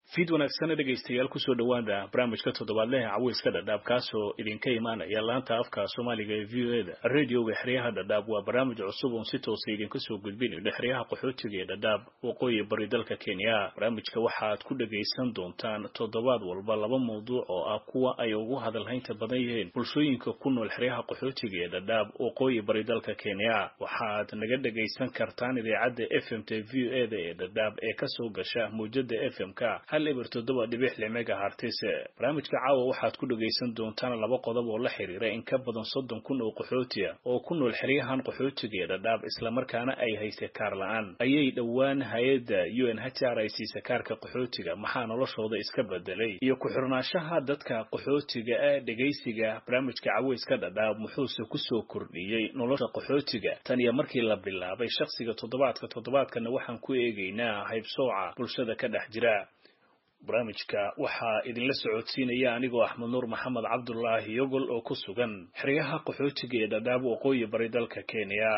fiid wanaagsana dhegaystayaal kusoo dhowaada barnaamijka toddobaadleha caweyska dhadhaab kaasoo idinka imaanaya laanta afka soomaaliga ee v o e da radioga xeryaha dhadhaab waa barnaamij cusub oon si toosa idinka soo gudbinayno xeryaha qaxootiga ee dhadhaab waqooyi bari dalka kenya barnaamijka waxaad ku dhagaysan doontaan toddobaad walba laba mawduuc oo ah kuwa ay ugu hadalhaynta badan yihiin bulshooyinka ku nool xeryaha qaxootiga ee dhadhaab waqooyi bari dalka kenya waxaad naga dhagaysan kartaan idaacadda f m t v o e da ee dhadhaab ee kasoo gasha mawjada f m k eber toddoba dhibix lix megahartis barnaamijka caawa waxaad ku dhagaysan doontaan laba qodob oo la xiriira in ka badan soddon kun oo qaxootiya oo ku nool xeryahan qaxootiga ee dhadhaab islamarkaana ay hayse kaar la-aan ayay dhowaan hay-adda u n h r ay siisa kaarka qaxootiga maxaa noloshooda iska bedelay iyo ku-xirnaanshaha dadka qaxootiga ee dhegaysiga barnaamijka caweyska dhadhaab muxuuse kusoo kordhiyey nolosha qaxootiga tan iyo markii la bilaabay shakhsiga toddobaadka toddobaadkana waxaan ku eegaynaa haybsooca bulshada ka dhex jira barnaamijka waxaa idinla socodsiinaya anigoo axmed nuur maxamed cabdulaahi yogol oo ku sugan xeryaha qaxootiga ee dhadhaab waqooyi bari dalka kenya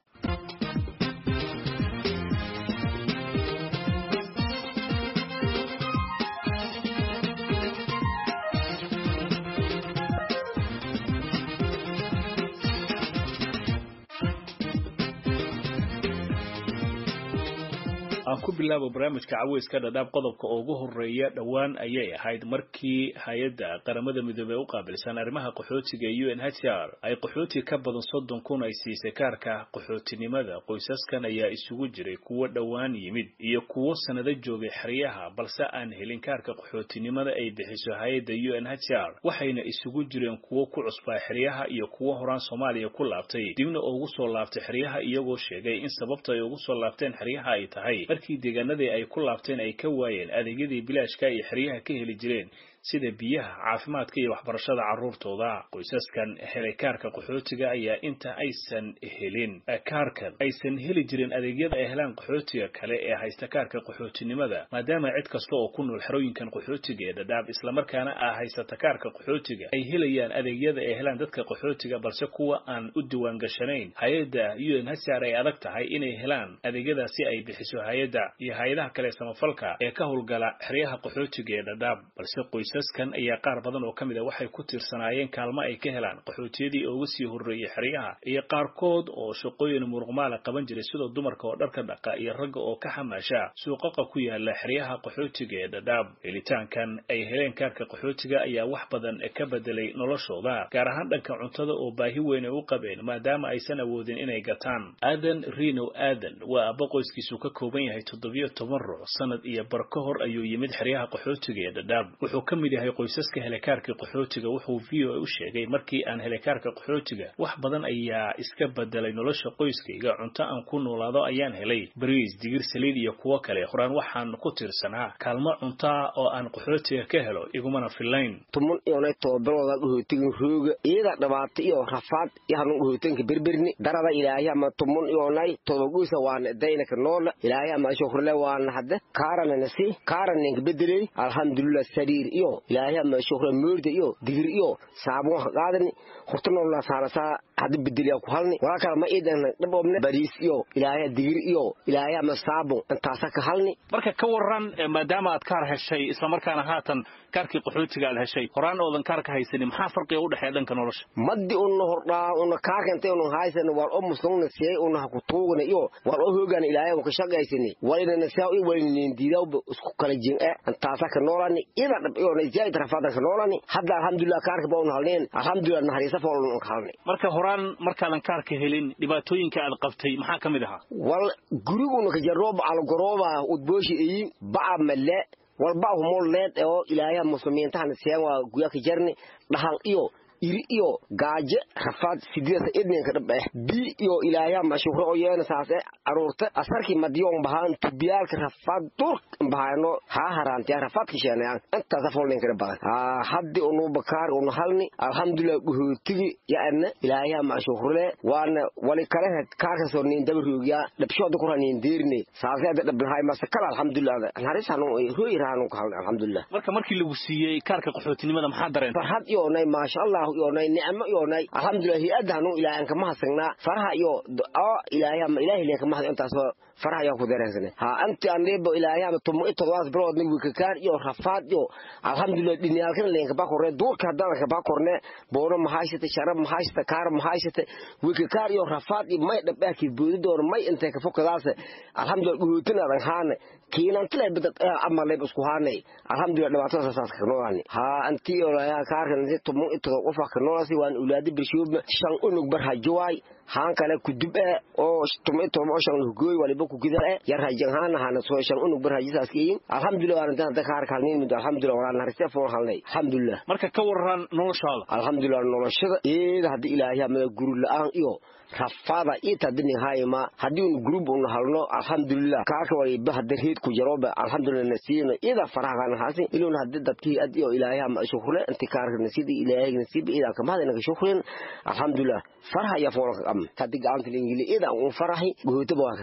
aan ku bilaabo barnaamijka caweyska dhadhaab qodobka ugu horeeya dhowaan ayay ahayd markii hay-adda qaramada midoobey u qaabilsan arrimaha qaxootiga ee u n h r ay qaxooti ka badan soddon kun ay siisay kaarka qaxootinimada qoysaskan ayaa isugu jiray kuwo dhowaan yimid iyo kuwo sanado joogay xeryaha balse aan helin kaarka qaxootinimada ay bixiso hay-adda u n h r waxayna isugu jireen kuwo ku cusbaa xeryaha iyo kuwo horaan soomaaliya ku laabtay dibna ugu soo laabtay xeryaha iyagoo sheegay in sababta ay ugu soo laabteen xeryaha ay tahay markii deegaanadii ay ku laabteen ay ka waayeen adeegyadii bilaashka ay xeryaha ka heli jireen sida biyaha caafimaadka iyo waxbarashada carruurtooda qoysaskan helay kaarka qaxootiga ayaa inta aysan helin kaarkan aysan heli jirin adeegyada ay helaan qaxootiga kale ee haysta kaarka qaxootinimada maadaama cid kasta oo ku nool xerooyinkan qaxootiga ee dhadhaab islamarkaana ah haysata kaarka qaxootiga ay helayaan adeegyada ay helaan dadka qaxootiga balse kuwa aan u diwaan gashanayn hay-adda u n h r ay adag tahay inay helaan adeegyadaasi ay bixiso hay-adda iyo hay-adaha kale samafalka ee ka howlgala xeryaha qaxootiga ee dhadhaab balse qoysaskan ayaa qaar badan oo ka mid a waxay ku tiirsanaayeen kaalmo ay ka helaan qaxootiyadii uga sii horreeyey xeryaha iyo qaarkood oo shaqooyin muruqmaala qaban jiray sida dumarka oo dharka dhaqa iyo ragga oo ka xamaasha suuqaqa ku yaala xeryaha qaxootiga ee dhadhaab helitaankan ay heleen kaarka qaxootiga ayaa wax badan ka bedelay noloshooda gaar ahaan dhanka cuntada oo baahi weyn ay u qabeen maadaama aysan awoodin inay gataan aadan rino aadan waa abba qoyskiisu ka kooban yahay toddobiyo toban ruux sanad iyo bar ka hor ayuu yimid xeryaha qaxootiga ee dhadhaab wuxuu ka mid yahay qoysaska helekaarka qaxootiga wuxuu v o a u sheegay markii aan helekaarka qaxootiga wax badan ayaa iska bedelay nolosha qoyskayga cunto aan ku noolaado ayaan helay bariis digir saliid iyo kuwo kale horaan waxaan ku tiirsanaa kaalmo cuntaa oo aan qaxootiga ka helo igumana filayn tumun iyonay toobadooda qaxootigan rooga iyada dhibaato iyo rafaad yahanun qaxootiganka berberni darada ilaahay ama tumun iyonay todogoysa waana daynaka noola ilaahay ama shukrle waana hadde kaaranana si kaarananka bedeley alxamdulilah sariir iyo ilaahay ama shukra moorda iyo digir iyo saabun ha qaadani horta noolaa saarasaa hadda bedeliya ku halni walaa kale ma iidan dhaboobne bariis iyo ilaahay digir iyo ilaahay ama saabun intaasa ka halni marka ka waran maadaama aad kaar heshay islamarkaana haatan kaarkii qaxootiga aad heshay horaan oodan kaar ka haysanin maxaa farqiga u dhexeeya dhanka nolosha maddi una hordhaa una kaarkanta una haysan war o musungna siyay una haku tuugna iyo war o hoogana ilaahay ka shaqaysani walina siyaa i walinin diidawba isku kala jin e intaasa ka noolani ida dhab iyo zaid rafadan ka noolani hadda alxamdulilah kaarka ba una halneen alxamdulilah naxariisa foolun ka halnay marka horaan markaadan kaarka helin dhibaatooyinka aad qabtay maxaa ka mid ahaa wal guriguna ka jarooba algorooba udbooshi eyin ba'a male walba humol leed oo ilaahay muslimiintahana siyaan waa guya ka jarni dhahal iyo iri iyo gaajo rafaad sideedasa edninka dhab eh bi iyo ilaahya mashukro oo yeena saase aruurta asarkii madiyoon bahaan tubiyaalka rafaad dur bahaano haa haraantiya rafaadka sheenayaan intaasa folninkana badan haddi unu bakaar unu halni alxamdulilah guhootigi yaana ilaahya mashukrole waana wali kale kaarkasoo nin dabaroogiya dhabshooda kura nin deerine saase ada dhablahay mase kala alxamdulilah naxariisanu rooyiraanu ka halni alxamdulilah marka markii lagu siiyey kaarka qaxootinimada maxaa dareen farxad iyo nay maasha allah iyonay nicmo iyonay alxamdulilah hi-adda hanu ilaahay aan kama hasagnaa faraha iyo oo ilaahay ama ilaahay leen kama hadlo intaasoo faraha ayaa ku dareensane ha anti andebo ilaahay ama tumo i todobaad biloodna wikakaan iyo rafaad iyo alxamdulilah dhiniyaalkana leen kaba korne duurka haddana kaba korne boono mahaysata sharab mahaysata kaar mahaysata wikakaar iyo rafaad iyo may dhabaakiid boodi doono may intay ka fokadaas alxamdulilah dhuhootinaadan haane kiinantile badad amaleb isku haanay alxamdulilah dhibaatadaas saas ka noolani ha anti iyo kaarka tumo i todob qofa ka noolasi waan ulaadi birshuubna shan unug bar hajowaay haan kale kudub e oo tumo i todob oo shan hugooy waliba kugida e yar hajan haana hana soo shan unug bar hajisaas kiyin alxamdulilah waan intaan hadda kaarka halnin mid alxamdulilah waan narisee foon halnay alxamdulilah marka ka waran noloshaada alxamdulilah noloshada eeda haddi ilaahay amada guri la-aan iyo rafaada ita dini hayma haddii un group un halno alxamdulilah kaarka waliba hadda reed ku jaroba alxamdulilah nasiino ida faraha kan hasi ilun hadda dadkii ad iyo ilaahay ama shukre inti kaarka nasiidi ilaahay nasiib ida kama hadana shukren alxamdulilah faraha ya foolka am haddi gacanta lingili ida un farahi goota ba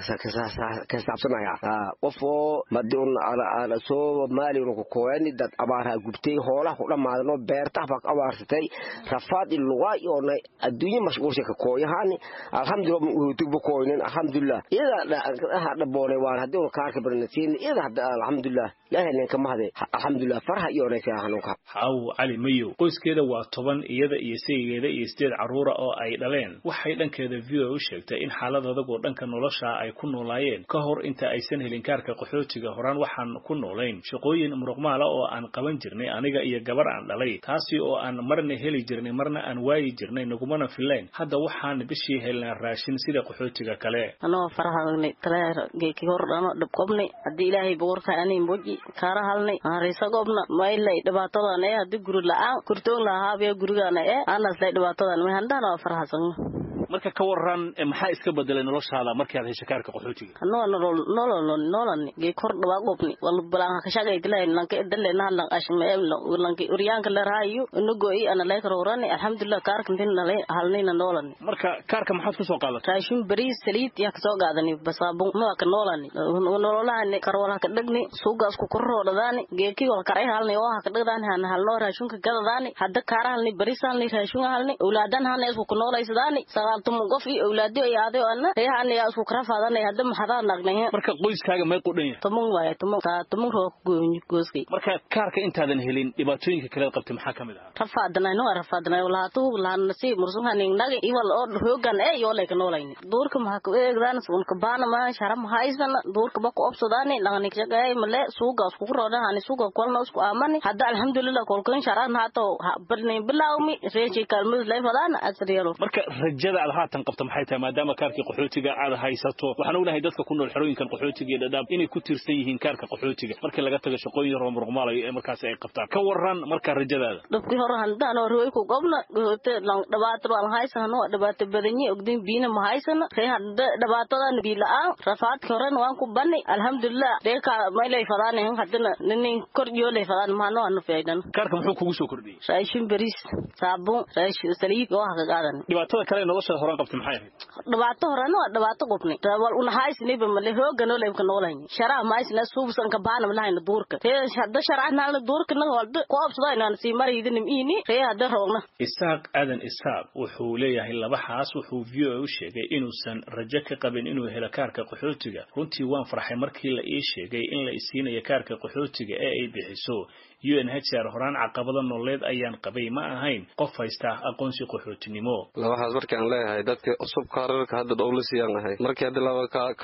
ka saabsanaya qofoo madun ala ala soo maali un ku kooyani dad abaaraha gubtay hoolaha ku dhamaadano beerta baa abaarsatay rafaad lugaa iyo adduunye mashquulsha ka kooyahani alxamdulilah uhutugba kooynin alxamdulilah iyada dhaboonay waan haddii un kaarka barnasiin iyada hadda alxamdulilah ilaahay nin kama hade alxamdulilah faraha iyo onaysa hanuunka xaaw cali mayow qoyskeeda waa toban iyada iyo saygeeda iyo sideed carruura oo ay dhaleen waxay dhankeeda v o u sheegtay in xaalad adagoo dhanka nolosha ay ku noolaayeen ka hor inta aysan helin kaarka qaxootiga horaan waxaan ku noolayn shaqooyin muruqmaala oo aan qaban jirnay aniga iyo gabar aan dhalay taasi oo aan marna heli jirnay marna aan waayi jirnay nagumana filayn hadda waxaan bishii helnaa raashin sida qaxootiga kale anoo farahalnay taleer geeki hor dhano dhabqobnay haddii ilaahay boqorka ani moji kaara halnay aanrisagobna maylay dhibaatadan ee haddii guri la-aan kurtoon lahaabiya gurigana ee aanasday dhibaatadan may handhana waa farahasagno marka ka waran maxaa iska bedelay noloshaada markii aad heshay kaarka qaxootiga anoo nolol nolol nololni geek hor dhawaa qobni wal balaan ka shaqaytilay lanka edale nahlan ashmeem lanka uryaanka la raayo nugo i ana lay karorani alxamdulillah kaarka tin nalay halnayna nololni marka kaarka maxaad ku soo qaadatay raashin bariis saliid yaa kasoo qaadani basaabun ma ka nololni nololahani karwala ka dhagni suugaas ku korroodhadaani geeki wal karay halni oo ha ka dhagdaani hana halno raashinka gadadaani hadda kaara halni bariis halni raashin halni awlaadan hana isku ku noolaysadaani sagaal tumun qof iyo awlaado iyo aaday ana reehan yaa isku kara faadanay hadda maxadaa nagnay marka qoyskaaga may qudhan yahay tumun waaye tumun taa tumun roo gooyn gooskay marka kaarka intaadan helin dhibaatooyinka kale qabtay maxaa kamid ah rafaadnay no rafaadnay walaatu laan nasi mursuhan nagi iwal oo hoogan ee yoo leek noolayni duurka maxaa ku eegdaan sun ka baana ma sharam haysan duurka ba ku obsadaani dhaqnik shaqay male suuga isku roodan hani suuga kolna isku aamani hadda alxamdulillah kolkan sharan haato barnay bilaawmi reeshi kalmud leefadaan asriyalo marka rajada aad haatan qabto maxay tahay maadaama kaarkii qaxootiga aad haysato waxaan ognahay dadka ku nool xerooyinkan qaxootiga iyo dhadhaab inay ku tiirsan yihiin kaarka qaxootiga markii laga tago shaqooyin yar oo muruqmaalayo ee markaasi ay qabtaan ka waran marka rajadaada dhabkii hore handaan oo rooy ku gobna goote lang dhibaato baan haysan oo dhibaato badanyi ogdin biina ma haysan ree hadda dhibaatadan bii la'aan rafaadkii hore waan ku bani alxamdulillah reeka maylay fadaan haddana nin kor yoolay fadaan maano anu feedan kaarka muxuu kugu soo kordhiyey raashin bariis saabuun raashin saliid oo ka qaadan dhibaatada kale nolosha horaan qabtay maxay ahayd dhibaato horena waa dhibaato qubni wal una haysniba male hoogano leebka noolayni sharaa maysna suubsan ka baana malahayna duurka ree hadda sharacnaalna duurka na walba ku obsadayna sii maraydinim iini ree hadda roogna isaaq aadan isaaq wuxuu leeyahay laba xaas wuxuu v o u sheegay inuusan rajo ka qabin inuu helo kaarka qaxootiga runtii waan farxay markii la ii sheegay in la isiinayo kaarka qaxootiga ee ay bixiso UNHCR horaan caqabada nololeed ayaan qabay ma ahayn qof haysta aqoonsi qaxootinimo labahaas markii aan leeyahay dadka cusub kaararka hadda dhowlisiyaan ahay markii hadda laba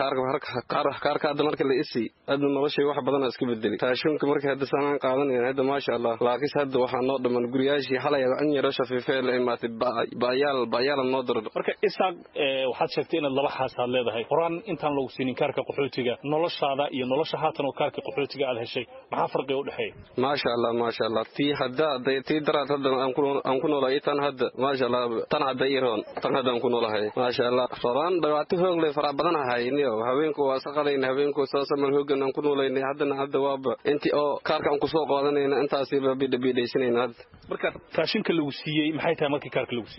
kaarka kaarka hadda markii la isi hadda noloshay wax badan iska bedeli raashinka markii hadda sanaan qaadanayaan hadda maasha Allah laakiin hadda waxaa noo dhaman guriyaashii xalay an yaro shafiifee la imaatay baayaal baayaal noo dardo marka isaaq waxaad sheegtay inaad laba xaas aad leedahay horaan intaan lagu siinin kaarka qaxootiga noloshaada iyo nolosha haatan oo kaarka qaxootiga aad heshay maxaa farqiga u dhexeeya maasha Allah maasha Allah tii hadda tii daraad hadda aan ku noolahay tan hadda maasha Allah tan hadda iroon tan hadda aan ku noolahay maasha Allah faraan dhawaato hoog leh fara badan hayniyo haweenku waa saqadayn haweenku soo samal hoogan aan ku noolaynay haddana hadda waaba intii oo kaarka aan ku soo qaadanayna intaasi ba bidha bidhaysanayna hadda marka raashinka lagu siiyey maxay tahay markii kaarka lagu siiyey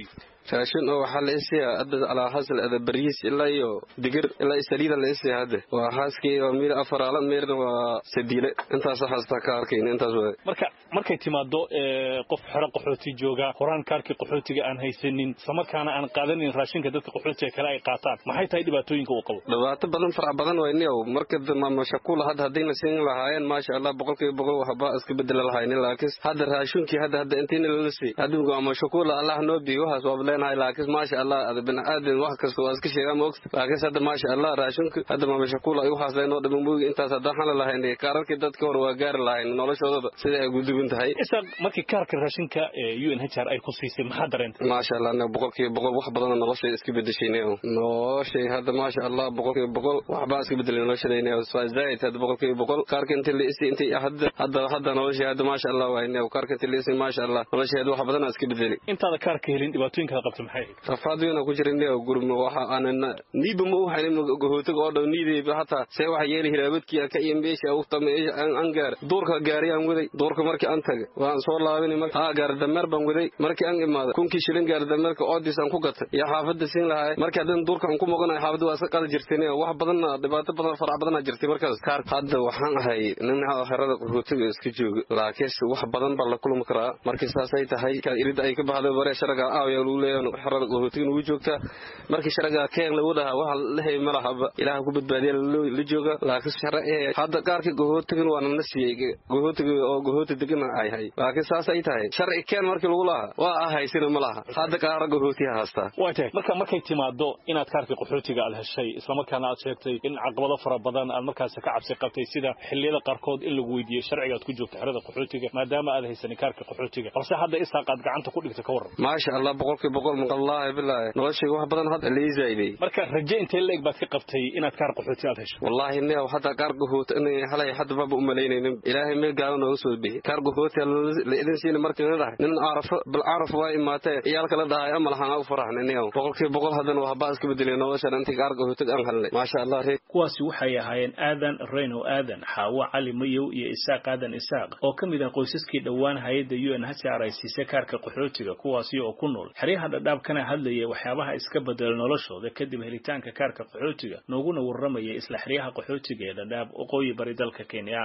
raashin oo waxaa la isiyaa hadda alaa hasal ada bariis ilaa iyo digir ilaa saliida la isiyaa hadda waa haaskii waa miir afaraala miirna waa sadiile intaas haastaa ka arkayna intaas waay marka markay timaado qof xero qaxooti jooga horaan kaarkii qaxootiga aan haysanin islamarkaana aan qaadanin raashinka dadka qaxootiga kale ay qaataan maxay tahay dhibaatooyinka uu qabo dhibaato badan farac badan wayniyow marka mashaqula hadda haddayna siin lahaayeen maasha allah boqolkiiba boqol waxba iska bedela lahaynin laakiin hadda raashinkii hadda hadda intiina lala sii hadda mashaqula allah noo biyo waxaas waaba leenahay laakiin maasha allah ada biniaadan wax kasta waa iska sheegaa maogta laakiin hadda maasha allah raashinka hadda mashaqula ay waxaas leenoo dhiman moogi intaas hadda waxaan lahayn kaararkii dadka hore waa gaari lahayn noloshoodaba sida ay guduban tahay isaaq markii kaarka raashinka u n h r ay ku siisay maxaa dareentay maasha allah anaga boqolkiiba boqol wax badana noloshay iska bedeshaynay noloshay hadda maasha allah boqolkiiba boqol waxbaa iska bedelay noloshadayna zaaid hadda boqolkiiba boqol kaarka inta la isi inta hadda hadda hadda noloshay hadda maasha allah waayna kaarka inta la isi maasha allah nolosheeda wax badana iska bedelay intaada kaarka helin dhibaatooyinkaada qabta maxay rafaad weyn ku jira nia gurma waxa aanan niiba ma u haynin gahootiga oo dhan niidayba hataa see waxa yeeli hiraabadkii ka iyo meesha u tama aan gaar duurka gaariyaan waday duurka markii aan tagay waan soo laabinay marka haa gaar dameer baan waday markii aan imaaday kunkii shilin gaar dameerka oodis aan ku gatay iyo xaafadda siin lahaay markii haddana duurka aan ku muuqanayo xaafadda waa iska qadi jirteen wax badanna dhibaato badan farac badana jirtay markaas kaar hadda waxaan ahay nin xerada qaxootiga iska jooga laakiinse wax badan baa la kulmi karaa markii saasay tahay irid ay ka baxday bare sharaga aawaya lagu leeyahay xerada qaxootiga nugu joogtaa markii sharaga keen lagu dhahaa waxa la hay malahaba ilaaha ku badbaadiya la jooga laakiin shara ee hadda qaarkii qaxootigan waa nana siiyey qaxootiga oo qaxooti degana ay hay laakiin saas ay tahay sharci keen markii lagu lahaa waa ahaysina ma laha hadda qaara qaxootiya haastaa waa tahay marka markay timaado inaad kaarkii qaxootiga aad heshay islamarkaana aad sheegtay in caqabado fara badan aad markaas ka cabsi qabtay sida xilliyada qaarkood in lagu weydiiyey sharciga aad ku joogto xerada qaxootiga maadaama aad haysanin kaarka qaxootiga balse hadda isaaq aad gacanta ku dhigta ka waran maasha allah boqolkii boqol maqallaahi bilaahi noloshayga wax badan hadda liisayday marka raje intee la eg baad ka qabtay inaad kaar qaxooti aad hesho wallaahi neew hadda kaar qaxooti inay halay hadda baba u malaynaynin ilaahay meel gaalo nooga soo bixi kaar qaxooti la idin siina markii la dhahay nin carafo bil caraf waa imaatee iyaalka la dhahay ama lahaan u faraxna neew boqolkii boqol haddana waxbaa iska bedelay noloshan intii kaar qaxootiga aan helnay maasha allah reer kuwaasi waxay ahaayeen aadan reyno aadan xaawo cali mayow iyo isaaq aadan isaaq oo ka mid ah qoysaskii dhowaan hay-adda u n h r ay siisay kaarka qaxootiga kuwaasi oo ku nool xeryaha dhadhaab kana hadlayay waxyaabaha iska bedela noloshooda kadib helitaanka kaarka qaxootiga nooguna warramayay isla xeryaha qaxootiga ee dhadhaab waqooyi bari dalka kenya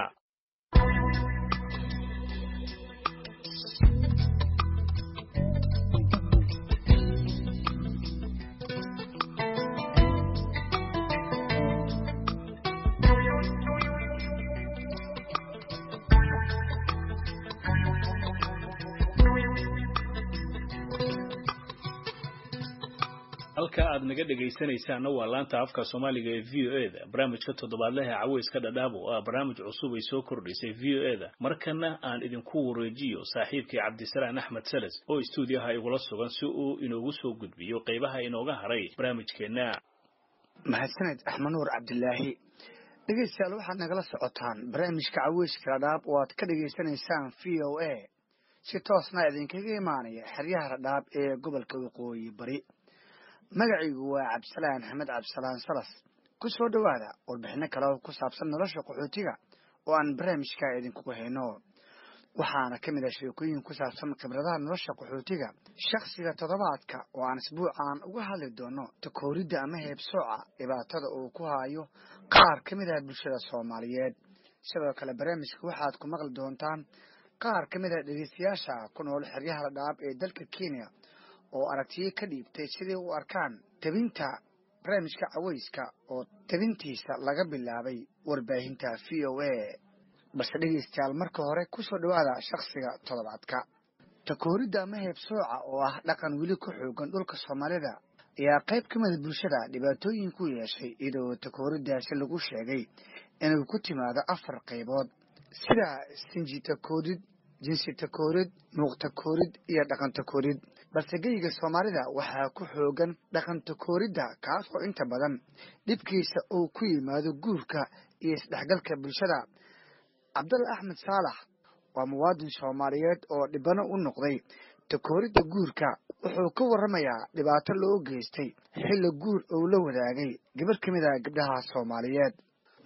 halka aad naga dhegaysanaysaanna waa laanta afka soomaaliga ee v o e da barnaamijka toddobaadlaha caweyska dhadhaab oo ah barnaamij cusub ay soo kordhisay v o e da markana aan idinku wareejiyo saaxiibkii cabdisalaan axmed salas oo istuudiyaha igula sugan si uu inoogu soo gudbiyo qaybaha inooga haray barnaamijkeenna mahadsaned axmed nuur cabdilaahi dhegaystayaal waxaad nagala socotaan barnaamijka caweyska dhadhaab oo aad ka dhegaysanaysaan v o a si toosna idinkaga imaanaya xeryaha dhadhaab ee gobolka waqooyi bari magacaygu waa cabdisalaan axmed cabdisalaan salas ku soo dhowaada warbixino kale oo ku saabsan nolosha qaxootiga oo aan barnaamijka idinkugu hayno waxaana ka mid ah sheekooyin ku saabsan khibradaha nolosha qaxootiga shakhsiga toddobaadka oo aan isbuucan uga hadli doono takooridda ama heebsooca dhibaatada uu ku hayo qaar ka mid ah bulshada soomaaliyeed sidoo kale barnaamijka waxaad ku maqli doontaan qaar ka mid ah dhegeystayaasha ku nool xeryaha dhadhaab ee dalka kenya oo aragtiyo ka dhiibtay sidai u arkaan tebinta barnaamijka caweyska oo tebintiisa laga bilaabay warbaahinta v o a balse dhegeystayaal marka hore ku soo dhowaada shakhsiga toddobaadka takooridda ama heebsooca oo ah dhaqan weli ku xoogan dhulka soomaalida ayaa qayb ka mida bulshada dhibaatooyin ku yeeshay iyadoo takooriddaasi lagu sheegay inuu ku timaado afar qaybood sida sinji takoorid jinsi takoorid muuq takoorid iyo dhaqan takoorid balse geyga soomaalida waxaa ku xoogan dhaqan takooridda kaas oo inta badan dhibkiisa uu ku yimaado guurka iyo isdhexgalka bulshada cabdalla axmed saalax waa muwaadin soomaaliyeed oo dhibano u noqday takooridda guurka wuxuu ka warramayaa dhibaato loo geystay xilli guur uu la wadaagay gabar ka mid ah gabdhaha soomaaliyeed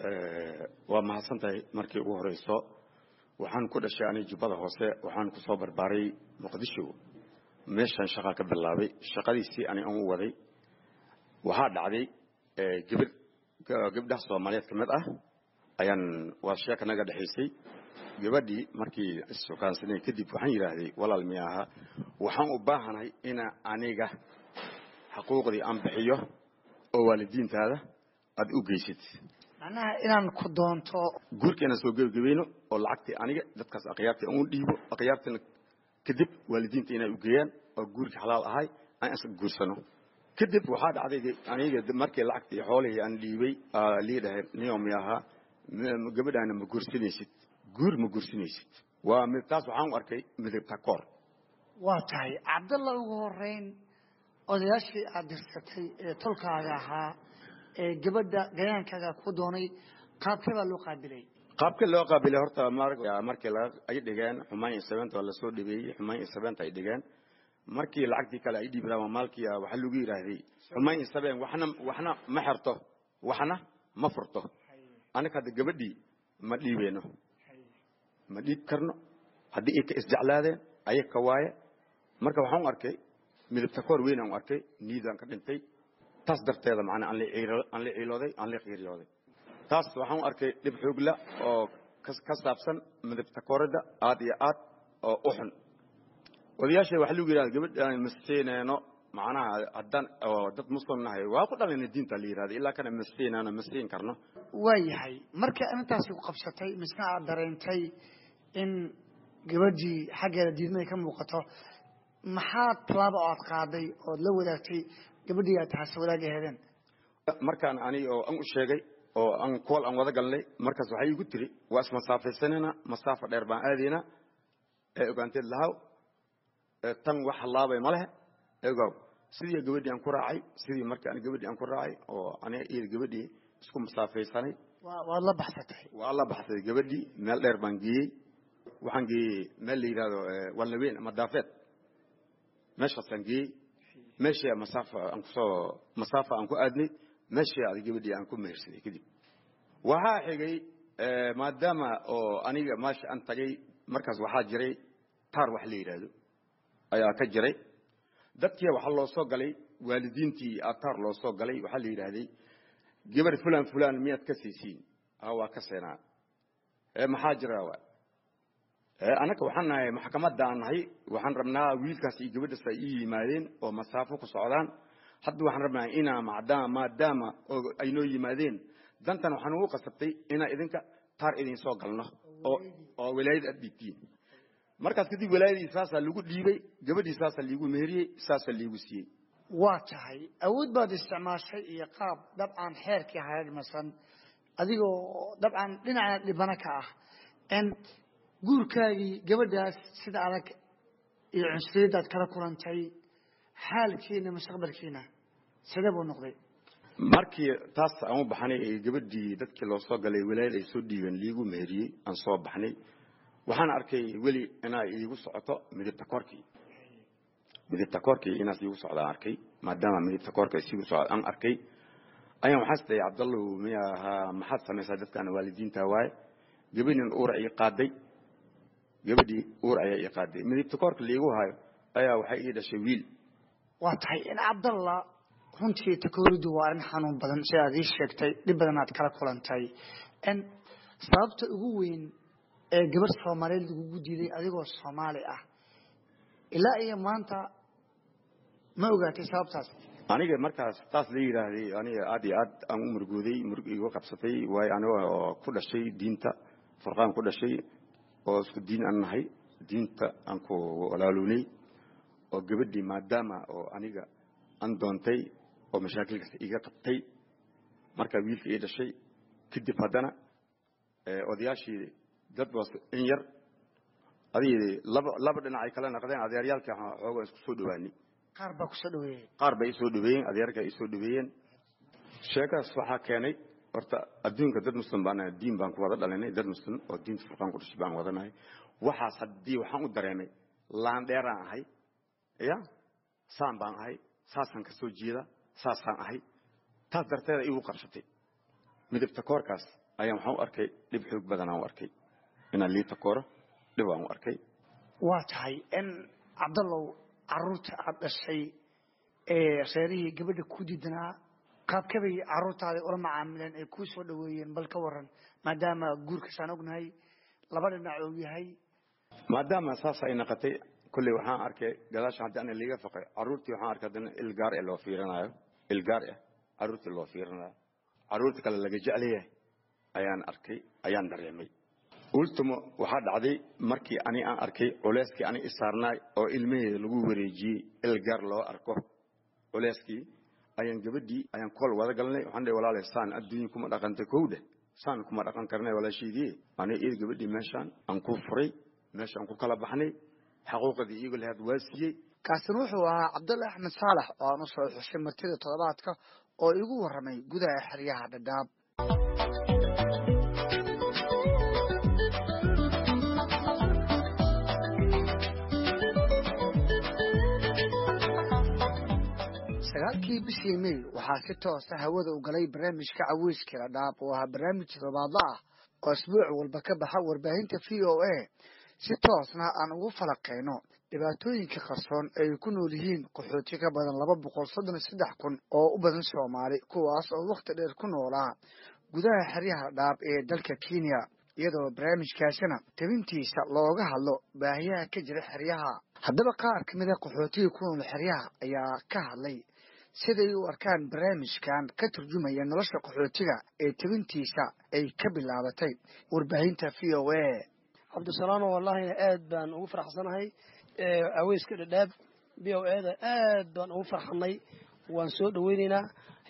waa mahadsan tahay markii ugu horeyso waxaan ku dhashay ani jubbada hoose waxaan ku soo barbaaray muqdisho meeshaan shaqaa ka bilaabay shaqadiisii ani aan u waday waxaa dhacday gabadh gabdhaha soomaaliyeed ka mid ah ayaan waa sheeka naga dhexaysay gabadhii markii issukaansanay kadib waxaan yidhaahday walaal mi ahaa waxaan u baahanahay ina aniga xuquuqdii aan bixiyo oo waalidiintaada aada u geysid macnaha inaan ku doonto guurka inaan soo gebagabayno oo lacagtii aniga dadkaas akhyaartii aan u dhiibo akhyaartina kadib waalidiinta inay u geeyaan oo guurkii xalaal ahay aan is guursano kadib waxaa dhacday aniga markii lacagtii xoolihii aan dhiibay lii dhahay niyo mi ahaa gabadhaana ma guursanaysid guur ma guursanaysid waa taas waxaan u arkay midabta koor waa tahay cabdalla ugu horeyn odayaashii aad dirsatay ee tolkaaga ahaa ee gabadha gayaankaaga ku doonay qaabkee baa loo qaabilay qaabka loo qaabilay horta markii ay dhigeen xumaan iyo sabeenta waa lasoo dhabeeyey xumaan iyo sabeenta ay dhigeen markii lacagtii kale ay dhiibaan maalkii waxaa lagu yidhaahday xumaan iyo sabeen waxna waxna ma xerto waxna ma furto anaga hadda gabadhii ma dhiibeyno ma dhiib karno haddii ay ka isjeclaadeen ayag ka waaye marka waxaan u arkay midabta koor weyn aan u arkay niidaan ka dhintay taas darteeda macnaa aan la ciilooday aan la qiiryooday taas waxaan u arkay dhib xoogla oo ka saabsan midabta kooridda aad iyo aad oo u xun odayaasha waxaa lagu yidhahda gabadhaan masiineyno macnaha haddaan oo dad muslim nahay waa ku dhalayna diinta la yidhahda ilaa kana masiineyno masiin karno waa yahay marka intaasi ku qabsatay misna aad dareentay in gabadhii xaggeeda diidmada ka muuqato maxaa tallaaba oo aad qaaday ood la wadaagtay gabadhii aad tahaase wadaag aheedeen markaan ani oo an u sheegay oo aan kool aan wada galnay markaas waxay igu tiri waa ismasaafaysanayna masaafa dheer baan aadayna ee ogaanteed lahaw tan wax halaabay ma lehe egow sidii gabadhii aan ku raacay sidii markii aan gabadhii aan ku raacay oo aniga iyo gabadhii isku masaafaysanay waad la baxsatay waa la baxsay gabadhii meel dheer baan geeyey waxaan geeyey meel la yidhahdo walnaweyn ama daafeed meeshaasaan geeyey meeshii masaafa aan kusoo masaafa aan ku aadnay meeshii aad gabadhii aan ku mehersaday kadib waxaa xigay maadaama oo aniga meesha aan tagay markaas waxaa jiray taar wax la yidhaahdo ayaa ka jiray dadkii waxaa loo soo galay waalidiintii taar loo soo galay waxaa la yidhaahday gabar fulan fulan miyaad ka siisiin waa ka seenaa maxaa jira anaga waxaan nahay maxkamadda aan nahay waxaan rabnaa wiilkaas iyo gabadhaas ay ii yimaadeen oo masaafo ku socdaan hadda waxaan rabnaa inaa maadaama maadaama ay noo yimaadeen dantan waxaan ugu qasabtay inaa idinka taar idin soo galno oo oo walaayad aad dhiibtiin markaas kadib walaayadii saasaa lagu dhiibay gabadhii saasaa liigu meheriyey saasaa liigu siiyey waa tahay awood baad isticmaashay iyo qaab dabcan xeerkii hareermasan adigoo dabcan dhinacna dhibana ka ah n guurkaagii gabadhaas sida adag iyo cunsuriyaddaad kala kulantay xaalkiina mustaqbalkiina sidee buu noqday markii taas aan u baxnay ee gabadhii dadkii loo soo galay walaayad ay soo dhiibeen liigu meheriyey aan soo baxnay waxaan arkay weli inaa iigu socoto midabta koorkii midabta koorkii inaas iigu socdaan arkay maadaama midabta koorka isiigu socda aan arkay ayaan waxaas dhahay cabdallow miya ahaa maxaad samaysaa dadkaan waalidiinta waaye gabadhin uur ii qaaday gabadhii uur ayaa ii qaaday midabta koorka liigu hayo ayaa waxay ii dhashay wiil waa tahay in cabdalla runtii takooridu waa arrin xanuun badan sidaad ii sheegtay dhib badan aad kala kulantay n sababta ugu weyn ee gabarh soomaaliyeed lagugu diiday adigoo soomaali ah ilaa iyo maanta ma ogaatay sababtaas aniga markaas taas la yidhaahday aniga aad iyo aad aan u murgooday murug igu qabsatay waayo aniga oo ku dhashay diinta furqaan ku dhashay oo isku diin aan nahay diinta aan ku walaalownay oo gabadhii maadaama oo aniga aan doontay oo mashaakilkaas iga qabtay markaa wiilka ii dhashay kadib haddana odayaashii dad baas in yar adigii laba laba dhinac ay kala naqdeen adeeryaalkii xoogaa isku soo dhawaanay qaar baa kusoo dhaweeyey qaar bay isoo dhaweeyeen adeerka ay isoo dhaweeyeen sheekaas waxaa keenay horta adduunka dad muslim baan nahay diin baan ku wada dhalinay dad muslim oo diinta furqaan ku dhashay baan wadanahay waxaas haddii waxaan u dareemay laandheeraan ahay ya saan baan ahay saasaan ka soo jeeda saasaan ahay taas darteeda igu qabsatay midabta koorkaas ayaan waxaan u arkay dhib xoog badanaan u arkay inaan liita kooro dhib aan u arkay waa tahay in cabdallow caruurta aada dhashay ee reerihii gabadha ku diidanaa qaabkabay caruurtaada ula macaamileen ay kuu soo dhaweeyeen bal ka waran maadaama guurkasaan ognahay laba dhinac uu yahay maadaama saas ay naqatay kolley waxaan arkay gadaasha haddii ana liiga faqay carruurtii waxaan arkay haddana ilgaar ee loo fiirinayo ilgaar ah carruurtii loo fiirinayo carruurta kale laga jeclayahay ayaan arkay ayaan dareemay ultimo waxaa dhacday markii ani aan arkay culeyskii ani isaarnaay oo ilmaheeda lagu wareejiyey ilgaar loo arko culeyskii ayaan gabadhii ayaan kool wada galnay waxaan dhahay walaale saan adduunya kuma dhaqanta kowdhe saan kuma dhaqan karnay walaashaydii ani iyada gabadhii meeshaan aan ku furay meeshaan ku kala baxnay xaquuqadii iyago lahaad waa siiyey kaasina wuxuu ahaa cabdulle axmed saalax oo aan u soo xushay martida toddobaadka oo igu warramay gudaha xeryaha dhadhaab sagaalkii bishii mey waxaa si toosa hawada u galay barnaamijka caweyskii dhadhaab oo ahaa barnaamij toddobaadla ah oo isbuuc walba ka baxa warbaahinta v o a si toosna aan ugu falaqeyno dhibaatooyinka qarsoon ay ku nool yihiin qaxooti ka badan laba boqol soddon iyo saddex kun oo u badan soomaali kuwaas oo wakhti dheer ku noolaa gudaha xeryaha dhaab ee dalka kenya iyadoo barnaamijkaasina tabintiisa looga hadlo baahiyaha ka jira xeryaha haddaba qaar ka mid a qaxootiga ku nool xeryaha ayaa ka hadlay siday u arkaan barnaamijkan ka turjumaya nolosha qaxootiga ee tabintiisa ay ka bilaabatay warbaahinta v o a cabdisalaano wallahina aad baan ugu faraxsanahay aweyska dhadhaab b o eda aad baan ugu farxanay waan soo dhaweyneynaa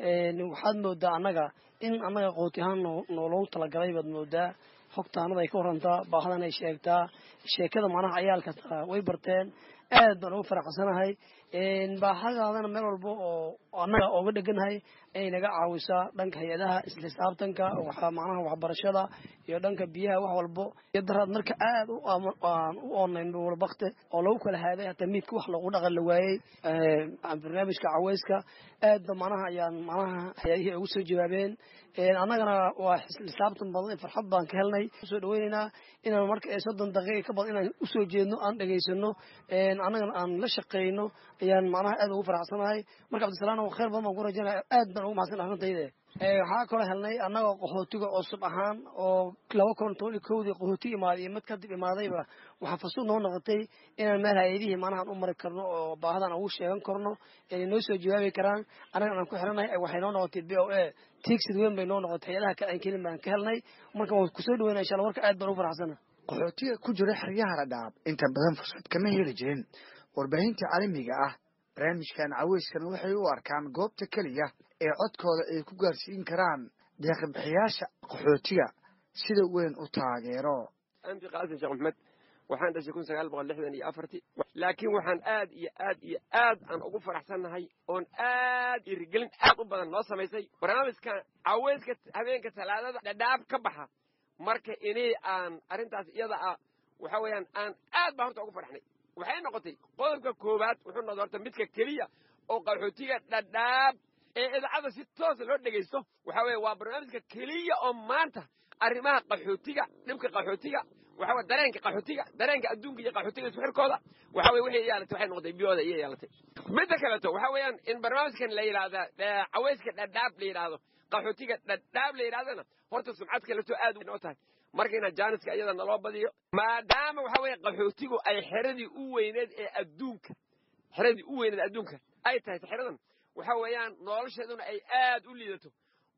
waxaad moodaa annaga in annaga qooti ahaan nooloogu talagalay baad moodaa xogtaanada ay ka warantaa baahadan ay sheegtaa sheekada macnaha cayaalka way barteen aad baan ugu faraxsanahay baahadaadana meel walba oo annaga ooga dheganahay ay naga caawisaa dhanka hay-adaha isla xisaabtanka macnaha waxbarashada iyo dhanka biyaha wax walbo iyo daraad marka aad aan u oonayn walbakte oo lagu kala haaday hataa miidka wax lagu dhaqan la waayey barnaamijka caweyska aadba macnaha ayaan macnaha hay-adihii ugu soo jawaabeen annagana waa xisaabtan badan farxad baan ka helnay usoo dhaweyneynaa inaan marka soddon daqiiqa ka badan inaan usoo jeedno aan dhegaysano annagana aan la shaqeyno ayaan macnaha aad ugu faraxsanahay marka cabdisalaam khayr badan baan ku rajaynaya aad baan ugu mahadsan arrintayda waxaa kaloo helnay annagoo qaxootiga cusub ahaan oo laba kun toban iyo kowdii qaxooti imaaday iyo mid kadib imaadayba waxaa fasuud noo noqotay inaan meel hay-adihii macnaha u mari karno oo baahadan ugu sheegan karno inay noo soo jawaabi karaan annagan aan ku xiranahay waxay noo noqotay b o a tiigsid weyn bay noo noqotay hay-adaha kale aan kelin baan ka helnay marka waan kusoo dhaweynaa insha allah marka aad baan ugu faraxsana qaxootiga ku jira xeryaha dhadhaab inta badan fursad kama heli jirin warbaahinta caalamiga ah barnaamijkan caweyskana waxay u arkaan goobta keliya ee codkooda ay ku gaarsiin karaan deeqibixiyaasha qaxootiga sida weyn u taageero anti qaasim sheekh maxmed waxaan dhashay kun sagaal boqol lixdan iyo afartii laakiin waxaan aad iyo aad iyo aad aan ugu faraxsannahay oon aad irigelin aad u badan noo samaysay barnaamijkan caweyska habeenka talaadada dhadhaab ka baxa marka inay aan arrintaas iyada ah waxa weeyaan aan aad baa horta ugu farxnay waxay noqotay qodobka koowaad wuxuu noqday horta midka keliya oo qaxootiga dhadhaab ee idaacadda si toosa loo dhegaysto waxa weeye waa barnaamijka keliya oo maanta arrimaha qaxootiga dhibka qaxootiga waxa weye dareenka qaxootiga dareenka adduunka iyo qaxootiga isku xirkooda waxa weye waxay yeelatay waxay noqotay biyooda iyo yeelatay midda kaleeto waxa weeyaan in barnaamijkan la yidhaahda caweyska dhadhaab la yidhaahdo qaxootiga dhadhaab la yidhahdana horta sumcad kaleto aad noo tahay marka inaa jaaniska iyada naloo badiyo maadaama waxa weeye qaxootigu ay xeradii u weyneed ee adduunka xeradii u weyneed adduunka ay tahay xeradan waxa weeyaan nolosheeduna ay aad u liidato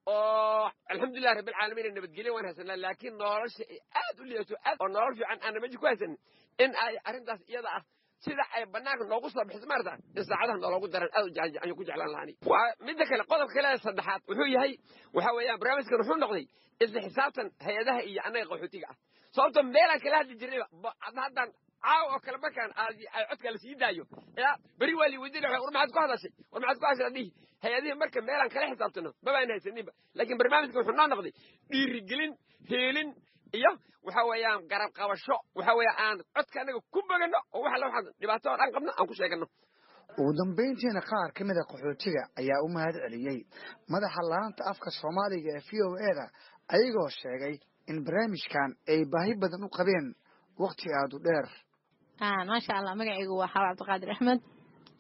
oo alxamdulilah rabbilcaalamiin nabadgelyo waan haysanaa laakiin nolosha ay aad u liidato aad oo nolol fiican aan meji ku haysanin in ay arrintaas iyada ah sida ay banaanka noogu soo bixiso maarata in saacadaha nooloogu daran aad ayaan ku jeclaan lahaani waa midda kale qodobka kale saddexaad wuxuu yahay waxa weeyaan barnaamijkan wuxuu noqday isla xisaabtan hay-adaha iyo annaga qaxootiga ah sababto meelaan kala hadli jirnayba haddaan caaw oo kale markaan ay codka la sii daayo ya beri waa lii weydiina war maxaad ku hadashay war maxaad ku hadashay adhihi hay-adihii marka meelaan kala xisaabtano mabaan haysaninba laakiin barnaamijka wuxuu noo noqday dhiirigelin heelin iyo waxa weeyaan garab qabasho waxa weeye aan codka annaga ku bogano oo waxa waxaan dhibaato oo dhan qabno aan ku sheegano ugu dambayntiina qaar ka mid a qaxootiga ayaa u mahad celiyey madaxa laanta afka soomaaliga ee v o eda ayagoo sheegay in barnaamijkan ay baahi badan u qabeen wakhti aada u dheer maasha allah magacaygu waa xawa cabdiqaadir axmed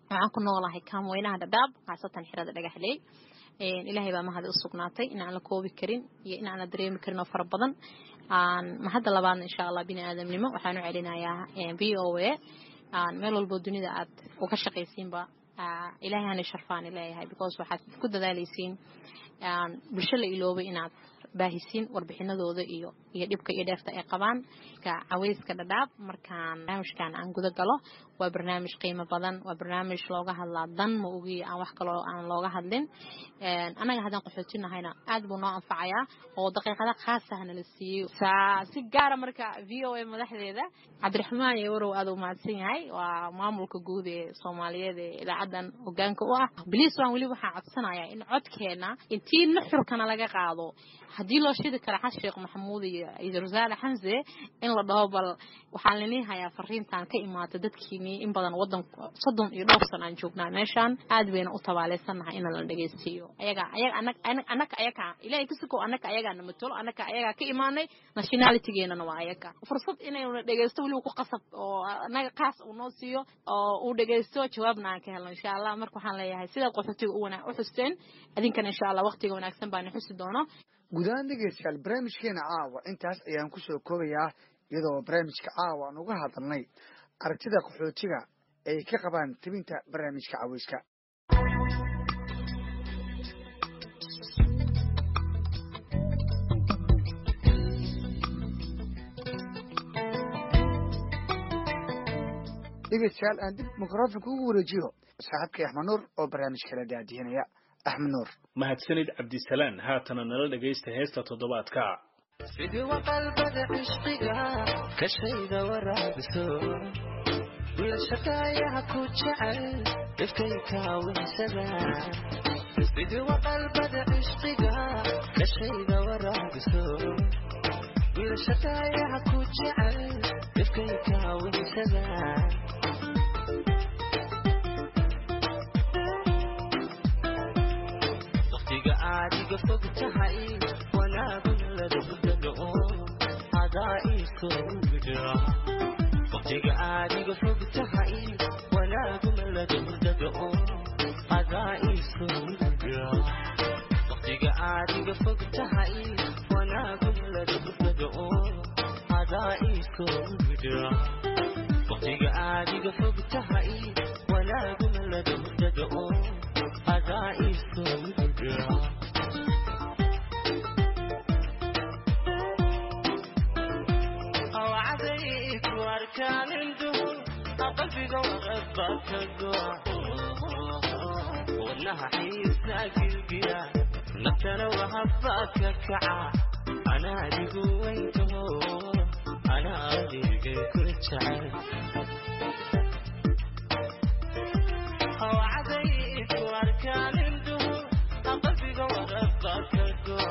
waxaan ku noolahay kaamweynaha dhadhaab khaasatan xirada dhagaxley ilaahay baa mahadi u sugnaatay in aan la koobi karin iyo in aan la dareemi karin oo fara badan mahadda labaadna insha allah bini aadamnimo waxaan u celinayaa v o a meel walbo dunida aad uga shaqaysiinba ilaahay hana sharfaani leeyahay because waxaad ku dadaalaysiin bulsho la iloobay inaad baahisiin warbixinadooda iyo iyo dhibka iyo dheefta ay qabaan caweyska dhadhaab markaan barnaamijkan aan guda galo waa barnaamij qiimo badan waa barnaamij looga hadlaa dan ma ogi aan wax kaloo aan looga hadlin annaga haddaan qaxootinahayna aad buu noo anfacayaa oo daqiiqada khaasah nala siiyey si gaara marka v o a madaxdeeda cabdiraxmaan iyo warow aad u mahadsan yahay waa maamulka guud ee soomaaliyeed ee idaacaddan hogaanka u ah bliis waan weli waxaan codsanayaa in codkeena intii nuxurkana laga qaado haddii loo shidi kara xas sheekh maxamuud iyo idrasaale xamse in la dhaho bal waxaan lini hayaa fariintan ka imaata dadkiinii in badan wadan soddon iyo dhowr san aan joognaa meeshaan aad bayna u tabaaleysannahay in la dhegeystiiyo ayaga ayaga anaka ayaga ilaahay kasikow anaka ayagaana matalo anaka ayagaa ka imaanay nationalitygeenana waa ayaga fursad inayna dhegeysto weliba ku qasab oo anaga kaas uu noo siiyo oo uu dhegeysto jawaabna aan ka helno insha allah marka waxaan leeyahay sidaad qaxootiga u wana u xusteen idinkana insha allah waqtiga wanaagsan baana xusi doono guud ahaan dhegeystayaal barnaamijkeena caawa intaas ayaan ku soo koobayaa iyadoo barnaamijka caawa aan uga hadalnay aragtida qaxootiga ay ka qabaan tebinta barnaamijka caweyska dhegeystayaal aan dib mikrofonka ugu wareejiyo saaxiibkay axmed nuur oo barnaamijka la daadihinaya axmed nuur mahadsanid cabdisalaan haatana nala dhegaysta heesta toddobaadka sidii waqalbada cishqiga ka shayda waraabiso wiilshaqaayaha ku jecel dhifkay kaawinsada sidii waqalbada cishqiga ka shayda waraabiso wiilshaqaayaha ku jecel dhifkay kaawinsada adiga fog tahay wanaagun ladagdao adaa iisoo widha waqtiga adiga fog tahay wanaagun ladagdao adaa iisoo widha waqtiga adiga fog tahay wanaagun ladagdao adaa iisoo widha waqtiga adiga fog tahay wanaagun ladagdao adaa iisoo widha qalbiga waqabakago wadnaha xiisaa gilgiya naftana wahabaka kaca anaa adigu weyntaho anaa adigay ku jecel hawcadayku arkaaninduhu qalbiga waqabakago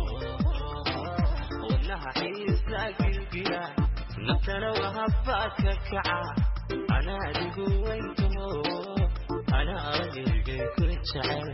wadnaha xiisaa gilgiya naftana wahabaka kaca anaa adigu weyntaho anaa adigay ku jecel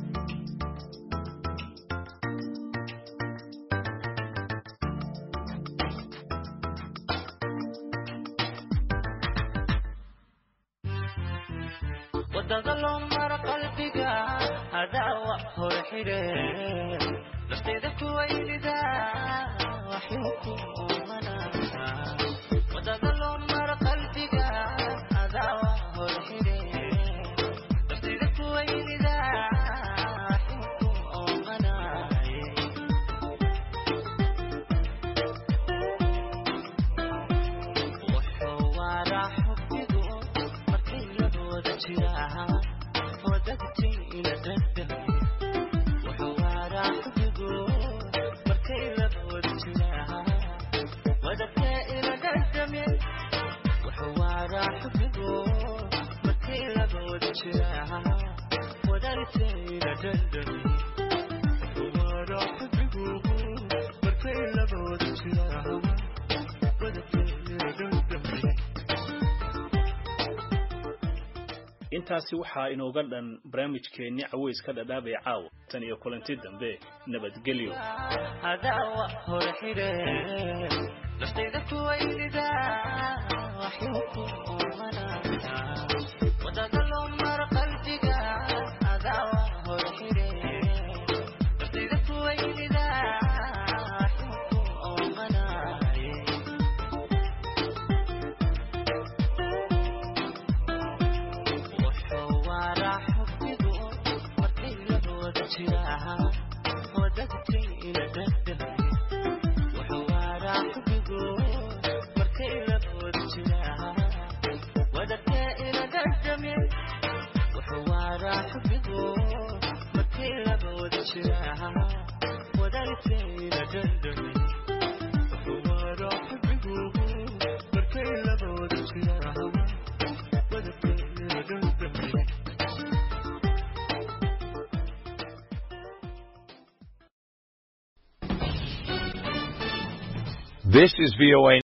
wadada loo maro qalbiga hadaa wax hor xidhe nafteeda kuwaynida waxuu ku umana wadada loo maro qalbiga hadaa wax hor xidhe nafteeda kuwaynida waxuu ku umanaye wuxuu waaraa xubbigu markay labooda jiraan wadagtay ila dhadhami wuxuu waaraa xubbigu markay labooda jiraan wadagtay ila dhadhami wuxuu waaraa xubbigu markay labooda jiraan wadagtay ila dhadhami wuxuu waaraa xubbigu markay labooda jiraan wadagtay ila dhadhami intaasi waxaa inooga dhan barnaamijkeenni caweyska dhadhaabay caawa tan iyo kulanti dambe nabadgelyo hadaa wax hor xidhe naftayda kuwaynida waxuu ku umanaya wadada loo maro wadagtayna dhadhami wuxuu waaraa xubigu markay labood jiraa wadagtee ina dhadhami wuxuu waaraa xubigu markay labood jiraa wadagtayna dhadhami wuxuu waaraa xubigu markay labood jiraa wadagtayna dhadhami This is VOA